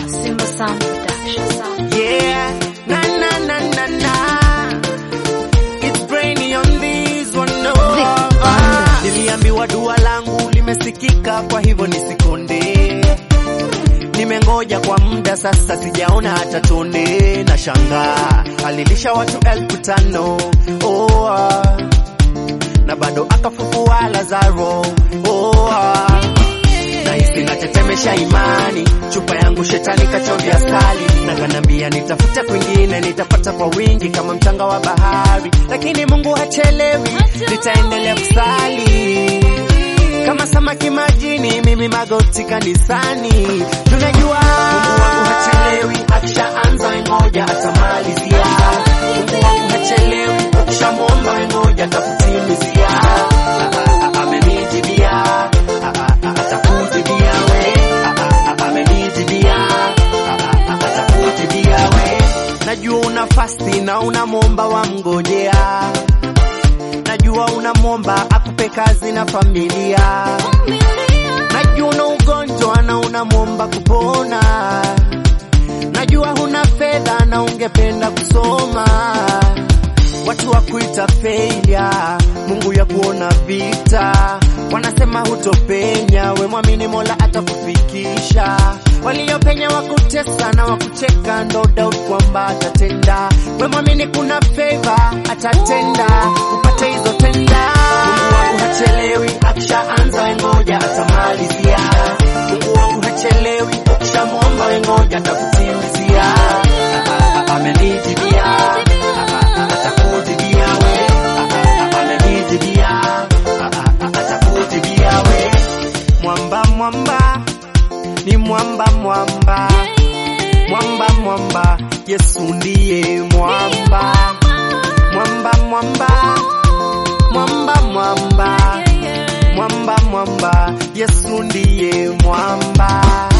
Simba Sound Production. Yeah, na na na na na. It's brainy on this one, no. Vic Ah, Niliambiwa dua langu limesikika, kwa hivyo nisikonde. Nimengoja kwa muda sasa, sijaona hata tonde. Na shangaa alilisha watu elfu tano oh, ah. na bado akafufua Lazaro oh, ah. Nahisi natetemesha imani, chupa yangu shetani kachovya asali, na kanambia nitafute kwingine, nitapata kwa wingi kama mchanga wa bahari, lakini Mungu hachelewi, nitaendelea kusali kama samaki majini, mimi magoti kanisani. Tunajua Mungu wangu hachelewi, akishaanza ngoja atamalizia. Mungu wangu hachelewi, ukishamwomba ngoja atakutimizia. Ah, ah, ah, Amenijibia, Ah, ah, ah, atakujibia we. Ah, ah, ah, amenijibia, Ah, ah, ah, atakujibia we. Najua una fasti na unamwomba wamngojea najua unamwomba akupe kazi na familia, najua una ugonjwa na unamwomba kupona, najua huna fedha na ungependa kusoma. Watu wa kuita failure, Mungu ya kuona vita, wanasema hutopenya, we mwamini Mola atakufikisha. Waliopenya wakutesa na wakucheka, no doubt kwamba atatenda. We mwamini kuna favor atatenda, upate hizo tenda. Mungu wangu hachelewi, akishaanza we ngoja atamalizia. Mungu wangu hachelewi, ukishamwomba we ngoja atakutimizia. Ah, ah, ah, Amenijibia, Ah, ah, ah, atakujibia we. Ah, ah, ah, amenijibia, Ah, ah, ah, atakujibia we. Mwamba mwamba ni mwamba mwamba mwamba mwamba Yesu ndiye mwamba mwamba mwamba mwamba mwamba mwamba mwamba Yesu ndiye mwamba